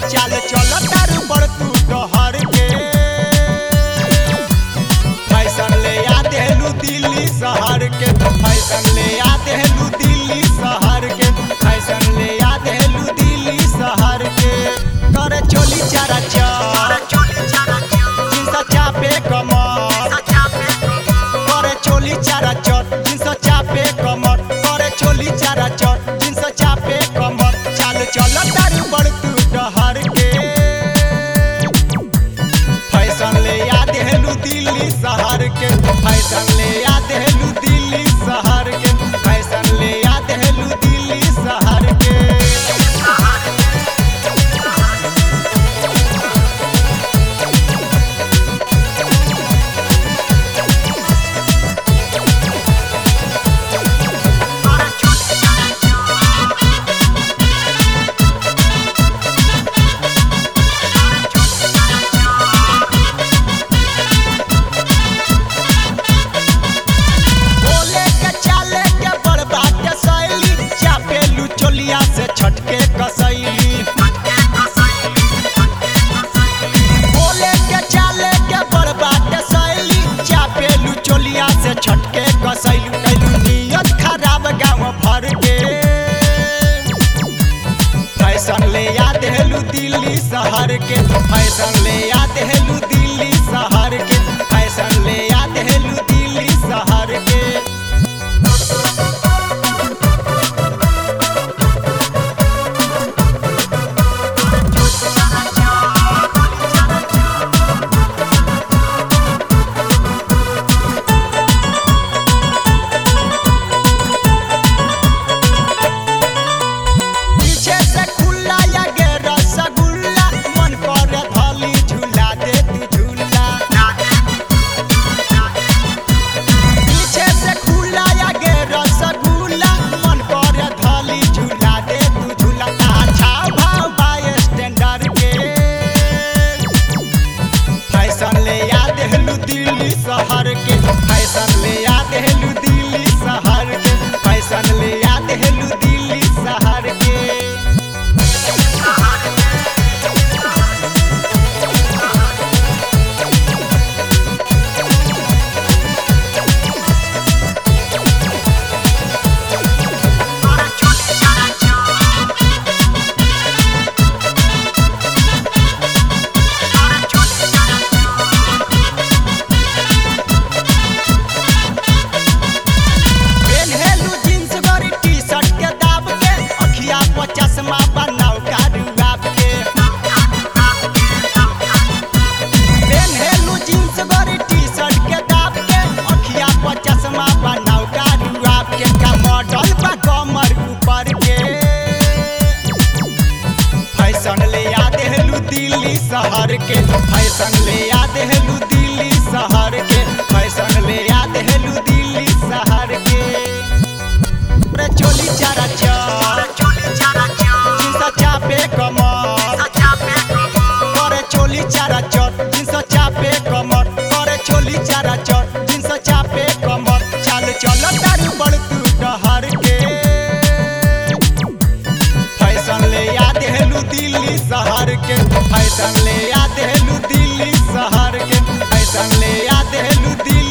चाल चल तारू पर तू डहर के फैशन ले आ देलू दिल्ली शहर के फैशन ले आ देलू दिल्ली शहर के फैशन ले आ देलू दिल्ली शहर के करे चोली चारा चार जींस चापे कमर करे चोली चारा चट जींस चापे कमर करे चोली चारा चट जींस चापे कमर चाल चल तारू बड़ तू डहर के फैशन ले आ देलू दिल्ली शहर के फैशन ले आ देलू दिल्ली शहर के फैशन ले आ देलू दिल्ली शहर के बोले के चाले के बड़बा के शैली चापेलू चोलिया से छटके कसैली बोले के चाले के बड़बा के शैली चापेलू चोलिया से छटके कसैलू कैलू नियत खराब गाँव भर के फैशन ले आ देलू दिल्ली शहर के फैशन ले आ देलू दिल्ली शहर के फैशन ले आ देलू दिल्ली शहर के पीछे से खुला या गे रसगुल्ला मन कर धली झूला दे तू झूला पीछे से खुला या गे रसगुल्ला मन कर धली झूला दे तू झूला अच्छा भाव बाय स्टैंडर्ड के फैशन ले आ देलू दिल्ली शहर के फैशन ले आ देलू दिल्ली शहर के फैशन ले आ देलू दिल्ली शहर के पेन्हेलू जींस गरी टी-शर्ट के दाब के अखिया पर चश्मा बनाऊ कारू आप के पेन्हेलू जींस गरी टी-शर्ट के दाब के अखिया पर चश्मा बनाऊ कारू आप के का मॉडल बा कमर ऊपर के फैशन ले आ देलू दिल्ली शहर के फैशन ले आ देलू दिल्ली शहर के फैशन ले आ देलू दिल्ली शहर के रे चोली चारा चार जींस चापे कमर करे चोली चारा चट जींस चापे कमर करे चोली चारा चट जींस चापे कमर चाल चल तारू बड़ तू डहर के फैशन ले आ देलू दिल्ली शहर के फैशन ले आ देलू दिल्ली शहर के फैशन ले आ देलू दिल्ली